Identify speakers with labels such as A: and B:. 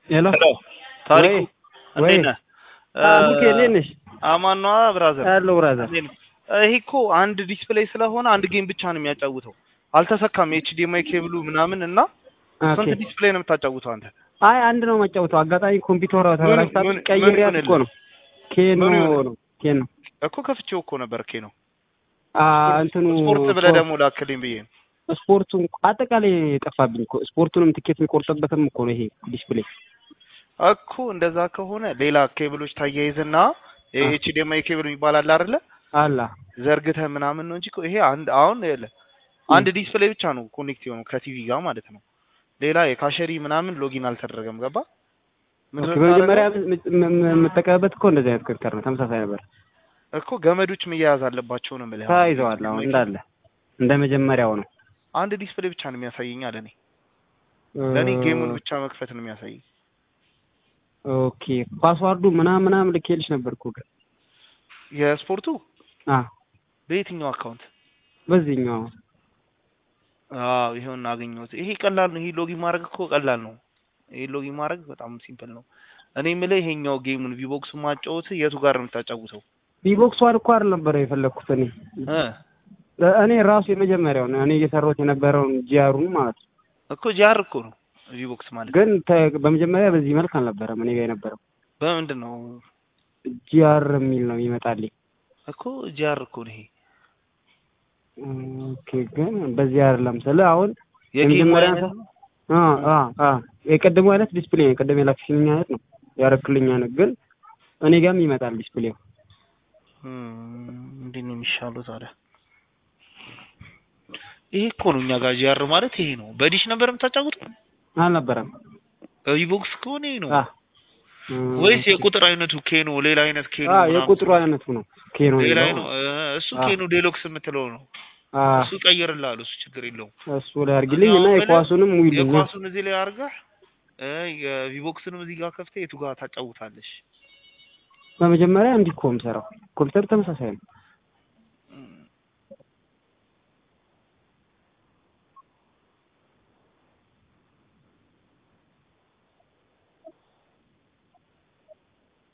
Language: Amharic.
A: ሄሎ
B: ሄሎ ታሪኩ
A: ወይ
B: እንዴት ነህ?
A: ሙኬ እንዴት ነሽ?
B: አማን ነዋ ብራዘር።
A: ያለው ብራዘር
B: እንዴት ነህ? ይሄ እኮ አንድ ዲስፕሌይ ስለሆነ አንድ ጌም ብቻ ነው የሚያጫውተው። አልተሰካም ኤችዲኤምአይ ኬብሉ ምናምን እና
A: ኦኬ።
B: ስንት ዲስፕሌይ ነው የምታጫውተው አንተ?
A: አይ አንድ ነው መጫወተው። አጋጣሚ ኮምፒውተሯ ተበላሽታ
B: ምን-
A: ቀይሬያት
B: ምን
A: እኮ ነው። ኬኖ
B: ምን ይሆናል?
A: ነው ኬኖ
B: እኮ ከፍቼው እኮ ነበር ኬ ነው
A: አ እንትኑ
B: ስፖርት ብለህ ደግሞ ላክልኝ ብዬ ነው።
A: ስፖርቱን አጠቃላይ ጠፋብኝ እኮ ስፖርቱንም ትኬት የሚቆርጥበትም እኮ ነው ይሄ ዲስፕሌይ።
B: እኮ እንደዛ ከሆነ ሌላ ኬብሎች ታያይዝና ኤችዲኤምአይ ኬብል የሚባል አለ አይደለ?
A: አላ
B: ዘርግተህ ምናምን ነው እንጂ እኮ ይሄ አንድ አሁን ይኸውልህ አንድ ዲስፕሌይ ብቻ ነው ኮኔክት የሆነው ከቲቪ ጋር ማለት ነው። ሌላ የካሸሪ ምናምን ሎጊን አልተደረገም። ገባ? ምንድን
A: ኦኬ፣
B: ነው
A: በመጀመሪያ
B: የምታደርገው?
A: ም- ም- የምጠቀምበት እኮ እንደዚህ አይነት ክርክር ነው። ተመሳሳይ ነበር።
B: እኮ ገመዶች መያያዝ አለባቸው ነው የምልህ።
A: ተያይዘዋል። አሁን እንዳለ እንደ መጀመሪያው ነው።
B: አንድ ዲስፕሌይ ብቻ ነው የሚያሳየኝ አለ እኔ ለእኔ ጌሙን ብቻ መክፈት ነው የሚያሳየኝ።
A: ኦኬ ፓስዋርዱ ምናምን ምናምን ልኬልሽ ነበር እኮ ግን
B: የስፖርቱ
A: አ
B: በየትኛው አካውንት?
A: በዚህኛው
B: አዎ ይሄውን አገኘሁት። ይሄ ቀላል ነው። ይሄ ሎጊን ማድረግ እኮ ቀላል ነው። ይሄ ሎጊን ማድረግ በጣም ሲምፕል ነው። እኔ የምልህ ይሄኛው ጌሙን ቪቦክስ ማጫወት የቱ ጋር ነው የምታጫውተው?
A: ቢቦክስ ዋን እኮ አይደል ነበር የፈለግኩት እኔ
B: እ
A: እኔ ራሱ የመጀመሪያው ነው እኔ እየሰራሁት የነበረውን ጂአሩን ማለት ነው።
B: እኮ ጂአር እኮ ነው ቪቦክስ ማለት
A: ግን ተ- በመጀመሪያ በዚህ መልክ አልነበረም እኔ ጋር የነበረው
B: በምንድን ነው
A: ጂአር የሚል ነው ይመጣልኝ።
B: እኮ ጂአር እኮ ነው ይሄ
A: ኦኬ ግን በዚህ አይደለም ስለ አሁን
B: የጌሙ
A: የመጀመሪያ
B: አይነት ነው።
A: አ አ አ የቀደሙ አይነት ዲስፕሌይ ነው የቀደም የላክሽልኝ አይነት ነው ያረክልኝ አይነት ግን እኔ ጋርም ይመጣል ዲስፕሌው።
B: እም፣ እንዴት ነው የሚሻለው ታዲያ? ይሄ እኮ ነው እኛ ጋር ጂአር ማለት ይሄ ነው። በዲሽ ነበር የምታጫውተው?
A: አልነበረም
B: በቪቦክስ ከሆነ ይሄ ነው
A: አ
B: ወይስ የቁጥር አይነቱ ኬኖ ሌላ አይነት ኬኖ
A: አ
B: ምናምን?
A: የቁጥሩ አይነቱ ነው ኬኖ
B: ሌላ
A: የሚለው።
B: ነው እ፣ እሱ
A: አ።
B: ኬኖ ዴሎክስ የምትለው ነው።
A: አ
B: እሱ ቀይርልሃል። እሱ ችግር የለውም።
A: እሱ ላይ አድርጊልኝ እና
B: አሁን
A: የኳሱንም ውይልኝ
B: የኳሱን እዚህ ላይ አድርገህ እ፣ የቪቦክስንም እዚህ ጋር ከፍተህ የቱ ጋር ታጫውታለሽ?
A: በመጀመሪያ እንዲህ እኮ የምሰራው ኮምፒውተር ተመሳሳይ ነው።